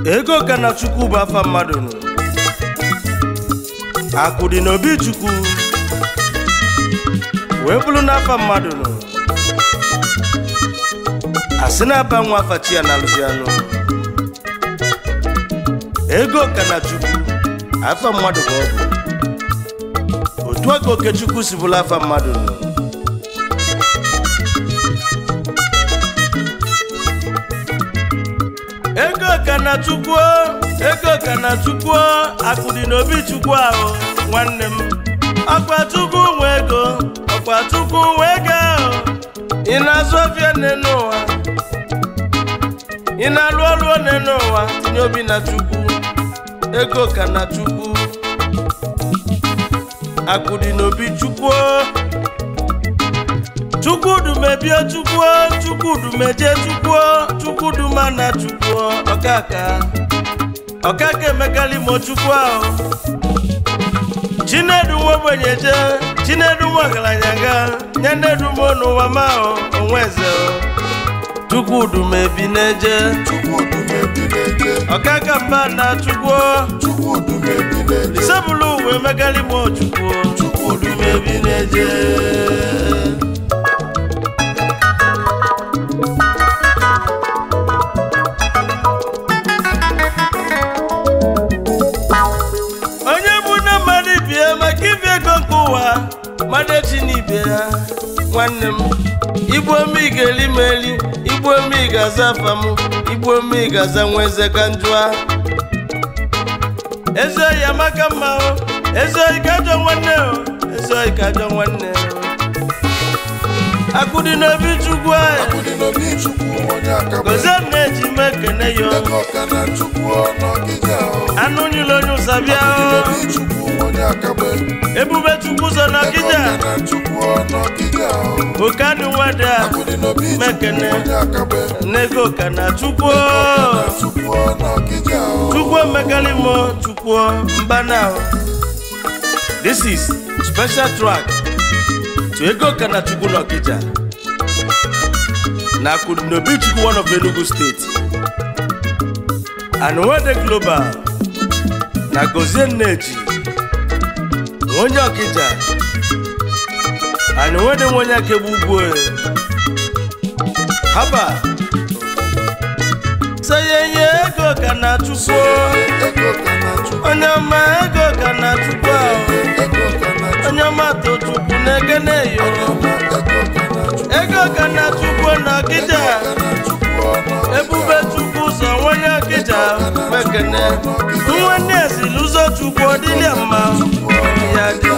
ego ka na chukwu bụ afa mmadụ nụ akụ dị n'obi chukwu wee bụrụ n'afa mmadụ nụ asị na-aba nwa afa chi ya na alụzi anụ ego ka na chukwu afa mmadụ ka ọ bụ otu aka okechukwu si bụrụ afa mmadụ nụ ego ka na chukwu ego ka na chukwu akụ dị n'obi chukwu ahụ nwanne m ọkwa chukwu nwe ego ọkwa chukwu nwe ego ahụ ị na-azụ ọfịa nne n'ụwa ị na-alụ ọrụ one n'ụwa tinye obi na chukwu ego ka na chukwu akụ dị n'obi chukwu chukwudumebie chukwu chukwudumeje chukwu chukwuduma na chukwu ọkaka ọkaka emekalimo chukwu ahụ chinedu nwa ogbenye je chinedu nwa ọgaranya ga nye nnedu m n'ụwa ma ahụ onwe eze chukwudumebi na-eje Chukwudumebi na-eje ọkaka mba na chukwu Chukwudumebi na-eje isebụlụ uwe emekalimo chukwu chukwudumebi na-eje onye bụ nne mmadụ bie maka ibi ego nke ụwa mmadụ echi n'ibe ya nwanne m igbu ome ị ga-eli m eli igbu ome ị ga-aza afa m igbu ome ị ga-aza nwa eze ka njụa eze oyi amaka mma o eze oyi ka ajọ nwanne o eze oyi ka ajọ nwanne o akụ dị n'obi chukwu anyị Akụdị n'obi Chukwu onye akaba gozie m na-eji m ekene ya o. Ego ka na Chukwu ọnọgide ahụ anụ nyụlụ onye ụsabịa Akụdị o. n'obi Chukwu onye akaba ebube chukwu so Ego n'ọkịja ka na Chukwu ọnọgide ahụ oke anụ nwada Akụdị n'obi Chukwu Mekene. onye akaba n'ego ka na chukwu Ego ka na Chukwu ọnọgide ahụ chukwu emekalimo chukwu mbana this is special track to ego ka na chukwu n'ọkịja na akụnobi chukwu one of enugu state and nwede global na gozie nneji onye ọkịja and nwede nwe onye akegbu ugwu haba seyeye ego ka na chukwu Ego ka na Chukwu onye ọma ego ka na chukwu ahụ Ego ka na Chukwu onye ọma tochukwu na-egene yo ọma Ego ka na Chukwu ego ka na chukwu na ọkịja Ego ka na Chukwu ọnọgide ebube chukwu ụzọ nwanye ọkịja mekene nwanne ezili ụzọ chukwu ọdịlịa mma ya dị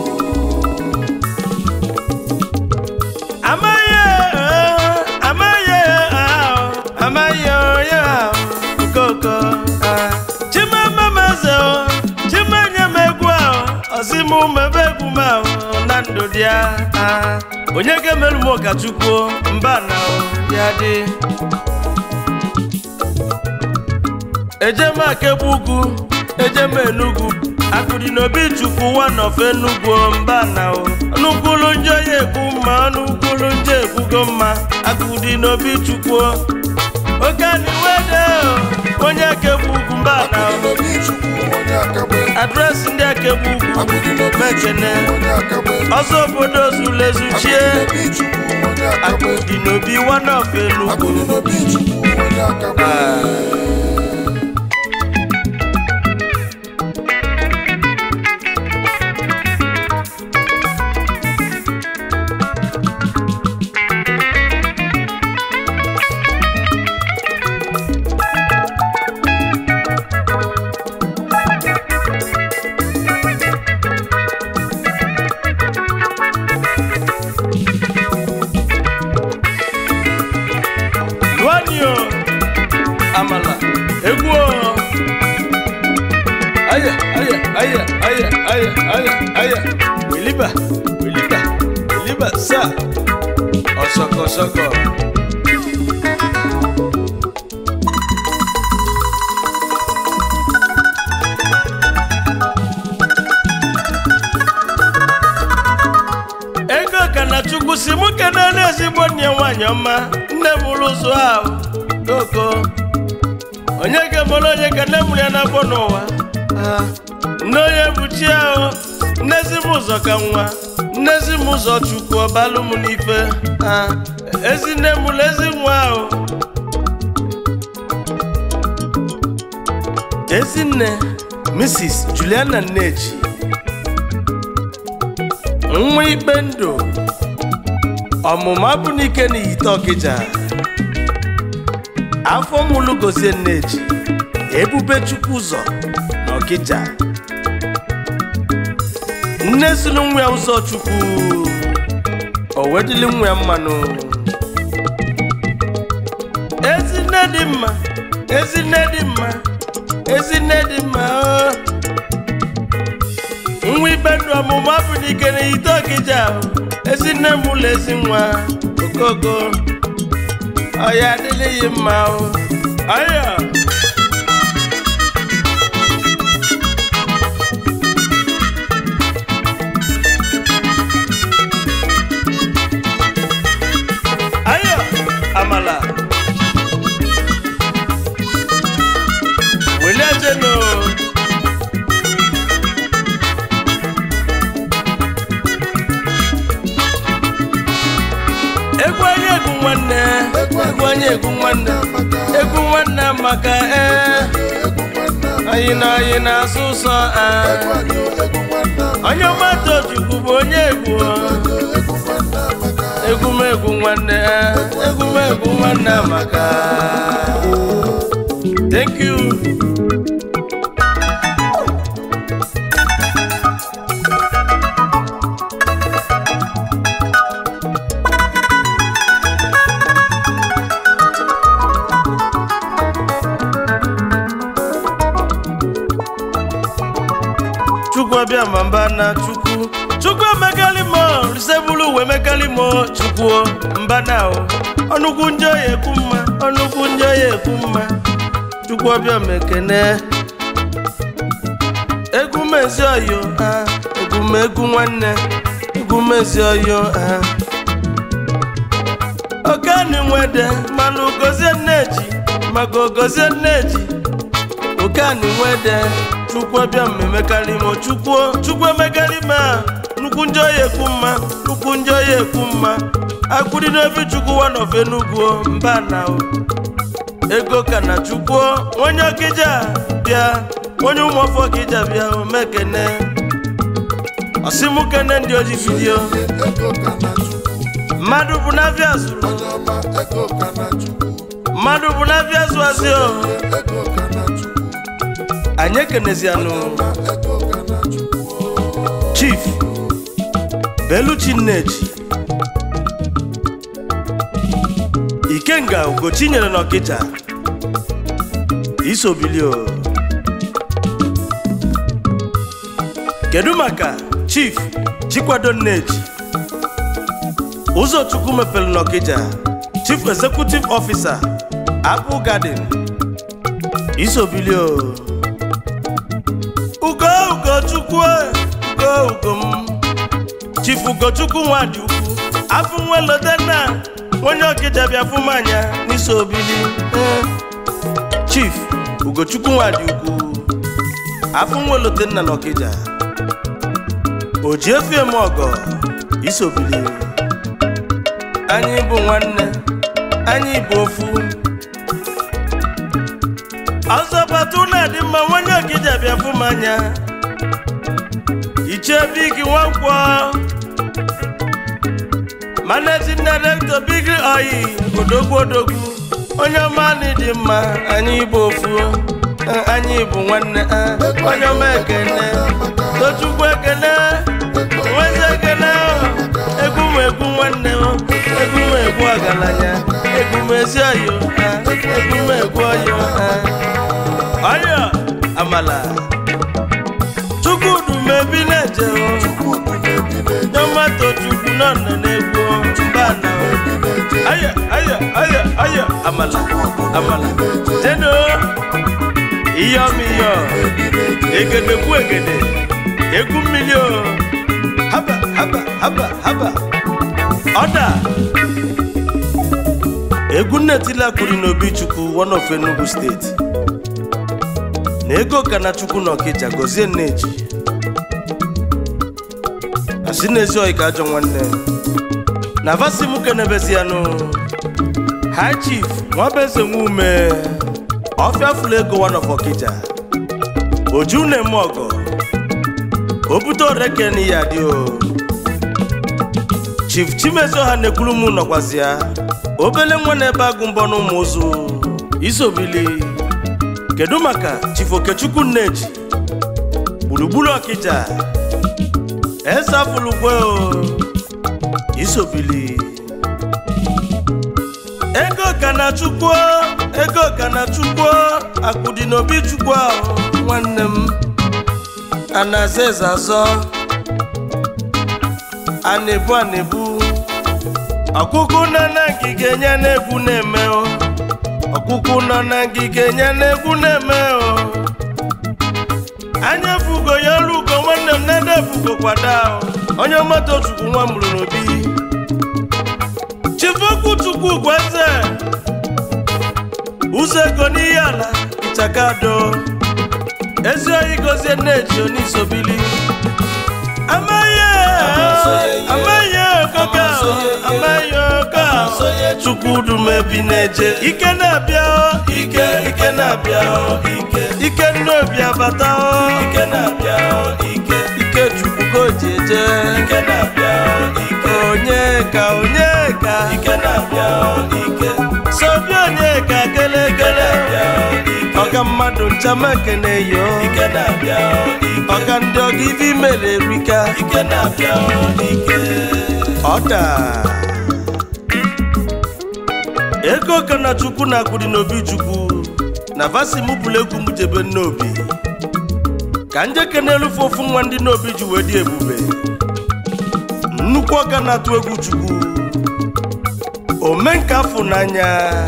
amaghị eh, amaghị ahụ amaghị onye ahụ okoko ah. chimamamaze o chimenye m egwu ahụ ọzimụ mebe egwu m ahụ na ndụ dị ya ah. onye ga-emerụ m ụkọchukwu mba na ya dị ejem akegbu ugwu ejem enugwu akụdị n'obi chukwu one of enugwu mba na o ọnụkwulu njọ ya ekwu mma ọnụkwulu njọ ekwugo mma akụdị n'obi chukwu oke aniwede onye akegbu ugwu mba na o Akụdị n'obi Chukwu onye akaba adresị ndị akegbu ugwu Akụdị n'obi mekene Chukwu onye akaba ọzọ obodo zulezuchie Akụdị n'obi Chukwu onye akaba akụdị n'obi one of enugwu Akụdị n'obi Chukwu onye akaba Luani o amala egwu o aya aya aya aya aya aya aya weliba weliba weliba sa ọsọkọsọkọ. ego ka na chukwu si mụ kenere ezigbo nne nwanyị ọma nne m ụlọ ụzọ ahụ koko onye ga-emere onye ka nne mụrụ ya na-abọ n'ụwa Ah, nne onye bụ chi ahụ nnezi m ụzọ ka nwa nnezi m ụzọ chukwu ọbalụ m n'ife Ah, ezi nne m na ezi nwa ahụ ezinne mrs juliana nneji nwa ikpe ndụ ọmụmụ abụ n'ike n'iyite ọkịja afọ mụlụ gozie nneji ebube chukwu ụzọ na ọkịja nne sunu nwa ya ụzọ chukwu o wedili nwa ya mmanụ ezinne dị mma ezinne dị mma ezinne dị mma o. nwa ibe ndụ ọmụmụ afọ n'ike n'iyite ọkịja ahụ ezinne m ụlọ ezi nwa okoko ọya adịghị mma o ọya ọya amala wele ejeno egwu onye egwu nwanne egwu onye egwu nwanne egwu nwanne maka ee anyị na anyị na-asụ ụsọ ee. onye mmadụ ojukwu bụ onye egwu egwumegwu nwanne ee, egwumegwu nwanne maka thank you chukwu ọbịa ma mba na chukwu chukwu emekalimo risebulu uwe mekalimo chukwu mba na o ọnụkwu ndị oyi ekwu mma ọnụkwu ndị oyi ekwu mma chukwu ọbịa mekene egwu mezi oyo ha egwu m egwu nwanne egwu mezi oyo ha okeni nwede mana ugozie nneji maka ogozie nneji okani nwede chukwu ọbịa mmemekalimo chukwu chukwu emekalime a nnukwu ndị oyi ekwu mma nnukwu ndị oyi ekwu mma akwụdị n'obi chukwu wanof enugwu mba na o ego ka na chukwu onye ọkịja bịa onye ụmụọfọ ọkịja bịa o mekene ọsimukene ndị oji vidio mmadụ bụ n'afịa zụrụ mmadụ bụ n'afịa zụ azị o anyị ekenezianụ chief beluchi nneji ikenga ugochi nyere n'ọkịja isobilio kedu maka chief chikwado nneji ụzọchukwu mepere n'ọkịja chief executive officer apple garden isobilio ugo ugochukwu ugo ugo m chief ugochukwu nwadị ukwu afọ nwelodenna onye ọkịja bịa fụ m anya n'isi obili Eh. chief ugochukwu nwadị ukwu afọ nwelodenna na ọkịja o ji efie m ọgọ isi obili anyị bụ nwanne anyị bụ ofu ọzọ batu na-adị mma nwanye ọkịja bịa fụ m anya ichie big nwankwọ managing director big oyi odogwu odogwu onye ọma anyị dị mma anyị bụ ofu eh, anyị bụ nwanne eh, onye ọma ekene tochukwu ekene nwezi ekene egwu m egwu nwanne m egwu m egwu ọgaranya egwu m ezi oyo eh, egwu m egwu oyo eh. ọyọ amala chukwudu mebi na-eje tomato chukwu nọ nọ na-egwu mba na aya aya aya aya amala amala jeno iyọm iyọ egede kwu egede egwu mmiri o haba haba haba haba ọda egwu nnetila kwuru n'obi chukwu one of enugu steeti na ego ka na chukwu na ọkịja gozie nneji asị n'ezi oyi ka ajọ nwanne na vasi m kenebezianụ high chief nwabeze nwume ọfịa fụlụ ego one of ọkịja oju na-eme ọgọ obute oreke n'ihe adị o chief chimezo ha na-ekwuru m nọkwazi ya obele nwa na-ebe agụ mbọ na ụmụ ụzụ isobili kedu maka chief okechukwu nneji gburugburu ọkịja eze afụlugwe o isobili ego ka na chukwu ego ka na chukwu akụdị n'obi chukwu ahụ nwanne m a na-aza eze azọ a na-ebu a na-ebu ọkụkụ nọ na ngige nye na-egwu na-eme o ọkụkụ nọ na ngige nye na-egwu na-eme o anya fugo ya ọrụ ugo nwanne m nede fugo kwada o onye moto chukwu nwa mụrụ n'obi chifokwu chukwu gweze ụzọ ego n'ihe ala ịchakado ezi oyi gozie nneji onisobili amaghị amaghị okoka amaghị oka chukwu dumebi na-eje ike na-abịa o, ike ike na-abịa o, ike ike nnobi abata o, ike na-abịa o, ike ike chukwu goji eje ike na-abịa o, ike onye ka onye ka ike na-abịa o, ike sobi onye ka kele kele ọga mmadụ nchama ekene yo ike na-abịa o, ike ọga ndị ọga ibe imere erika ike na-abịa o, ike ọda ego ka na chukwu na-akwụdị n'obi chukwu na vasi mụ bụrụ egwu m jebe n'obi ka njeke na-elufe ofu nwa ndị n'obi ji wee dị ebube nnukwu ọga na-atụ egwu chukwu omenka afụ n'anya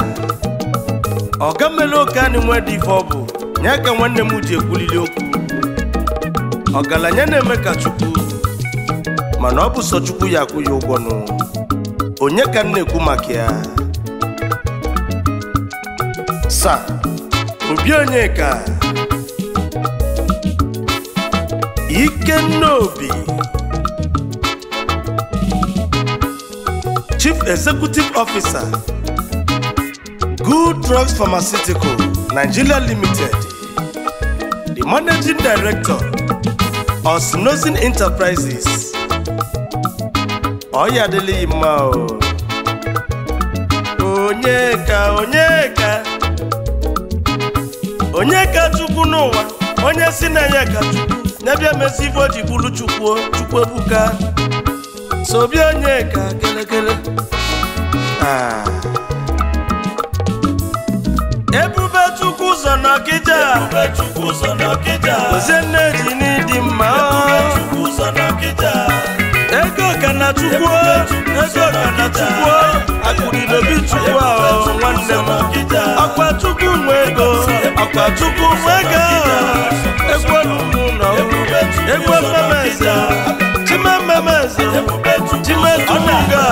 ọga mere oke anyị nwee dị ife ọ bụ nye ka nwanne m ji ekwulili okwu ọgaranya na-eme ka chukwu mana ọ bụ sọ chukwu ya akwụ ya ụgwọ nụ onye ka m na-ekwu maka ya sa obi onye ka ikenna obi chief executive officer good drugs pharmaceutical nigeria limited the managing director osnosin enterprises ọya adịlịghị mma o onye ka onye ka onye ka chukwu n'ụwa onye si na ya ka chukwu n'ebịa mesi ife o ji bụrụ chukwu chukwu ebuka sobi onye ka kelekele Ah. ebube chukwu ụzọ n'ọkịja ebube chukwu ụzọ n'ọkịja ozie nne ji n'ịdị mma chukwu ụzọ n'ọkịja ego ka na chukwu ego ka na chukwu akụri n'obi chukwu ahụ nwanne m ọkwa chukwu nwe ego ọkwa chukwu nwe ego ekwelu m ụlọ egwe mmemeze chimemmemeze chimetuga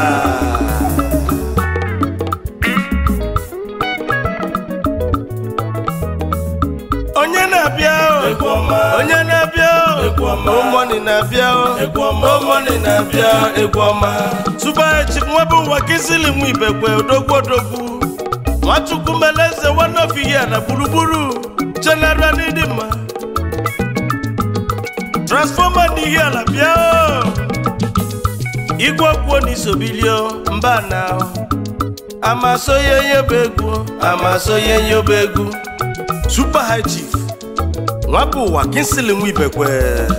onye na-abịa o, onye na-abịa omoni na-abịa omoni na-abịa egwu ọma tubachi nwebụ ụwa kizili nwa ibekwe odogwu odogwu nwachukwu meleze wanofihia na gburugburu general n'ịdị mma transfọma n'ihi ala bịa o. igwe kwuo n'isobilio mba na amasoye nyebe egwu amasoye nyebe egwu super high chief nwabụ ụwa kinsili nwa ibekwe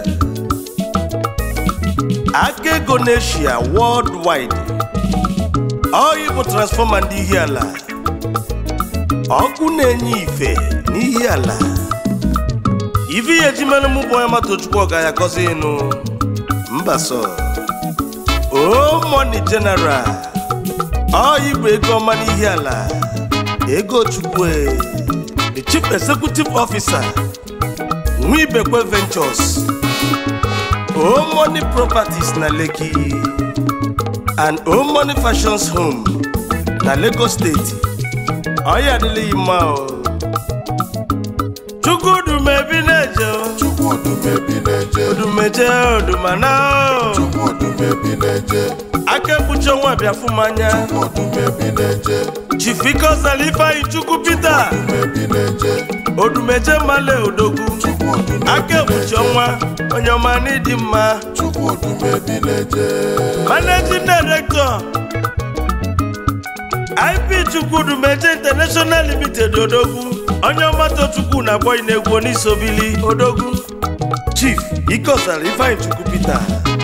aka ego n'eshia worldwide oyi bụ transfọma ndị ihi ala ọkụ na-enye ife n'ihi ala ivi ya ejimere mụ bụ onye matochukwu ọga ya gọzi ịnụ mba sọ o money general oyi bụ ego ọma n'ihi ala ego chukwu e. the chief executive officer nwibekwe ventures o money properties na lekki and o money fashions home na lagos steeti ọya adịlịghị mma o chukwudu odumebi na-eje odumeje odumana o. chukwu odumebi na-eje aka ekpuchi ọnwa bịafụmanya chukwu odumebi na-eje chifikọsala ifeanyị chukwu pita odumebi na-eje odumeje male odogwu chukwu odumebi aka ekpuchi ọnwa onye ọma n'ịdị mma chukwu odumebi na-eje managing director ip chukwudumeje international limited odogwu onye ọmata chukwu na-akpọ inegwu onisobili odogwu chief ikosara ifeanyi chukwu peter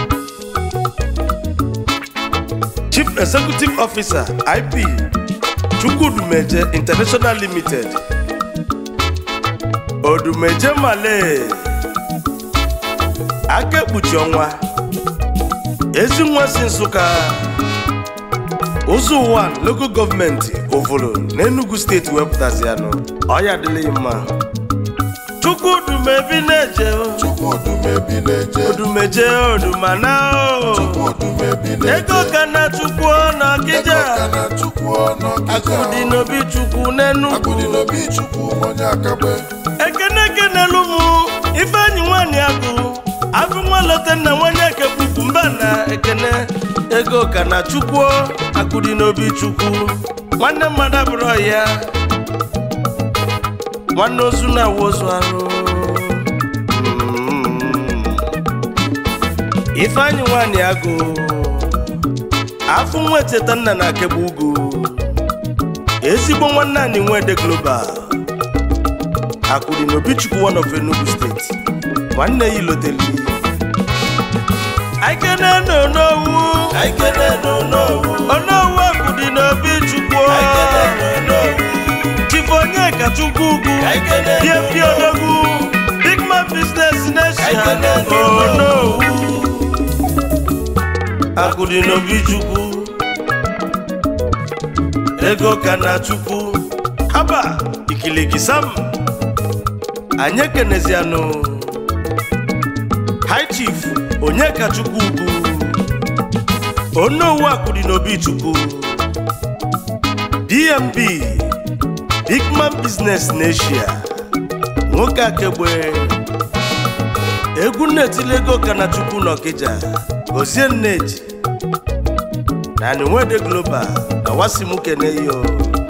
chief executive officer ip chukwudumeje international limited odumeje male aka ekpuchi ọnwa ezi nwa si nsụka ụzọ ụwa local gọọmenti ovolo n'enugu steeti wepụtazianụ ọya dịlị mma chukwudumebi na-eje o, chukwu odumebi na-eje odumeje odumana o. chukwu odumebi na-eje ego ka na chukwu na ọkịja ego ka na chukwu ọnụ ọkịja akụdị n'obi chukwu n'enugu akụdị n'obi chukwu onye akagbe ekene ekenelu mụ ifeanyị nwanyị agụ afụ nwa lote nna nwanyị ekepukwu mba na ekene ego ka na chukwu akụdị n'obi chukwu nwanne mmadụ abụrụ ya nwanne ozu na-awụ ozu arụ Mm. ifeanyị nwanyị agụ afụ nwa echeta nna na akegbu ugwu ezigbo nwanne anyị nwede global akwụrụ n'obichukwu one of enugu steeti nwanne ya iloteli aikene n'onowu aikene n'onowu onowu akwụdị n'obichukwu chifonye ka chukwu ugwu pie pie odogwu big man business nation onowu akwụdị n'obichukwu ego ka na chukwu haba ikiligi sam anyị ekenezianụ high chief onyeka chukwu ugwu onowu akwụdị n'obi chukwu dmb bigman business n'eshia nwoke akegbe egwu nnetili ego ka na chukwu n'ọkịja gozie nneji na nwede global na wasimukeneyo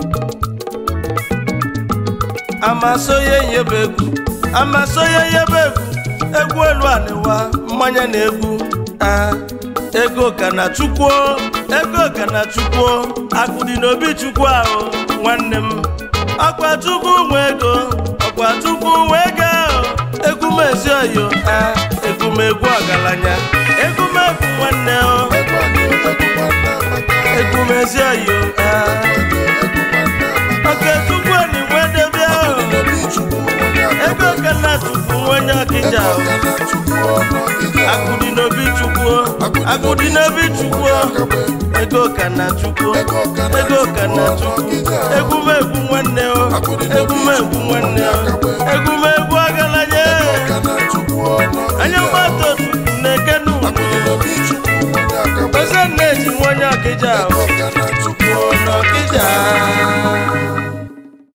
amasoye nyebe egwu amasoye nyebe egwu egwu elu anịwa mmanya na egwu a ego ka na chukwu ego ka na chukwu akụdị n'obi chukwu ahụ nwanne m ọkwa chukwu nwe ego ọkwa chukwu nwe ego ahụ egwu m ezi oyo a egwu m egwu ọgaranya egwu m egwu nwanne o ego anyị egwu nwanne amaka egwu m ezi oyo a egwu nwanne amaka oke chukwu ni nwedebe ahụ n'obi chukwu onye ego akagbe ka na chukwu nwenye ọkịja ego ahụ ka na chukwu ọnụ ọkịja akụdị n'obi chukwu akụdị n'obi chukwu ego ka na chukwu ego ka na chukwu egwu m egwu nwanne o egwu m egwu nwanne o egwu m egwu ọgaranya ka na chukwu ọnụ anya mgbata chukwu na-eke n'ugwu akụdị n'obi chukwu onye akagbe oze nna eji nwenye ọkịja ahụ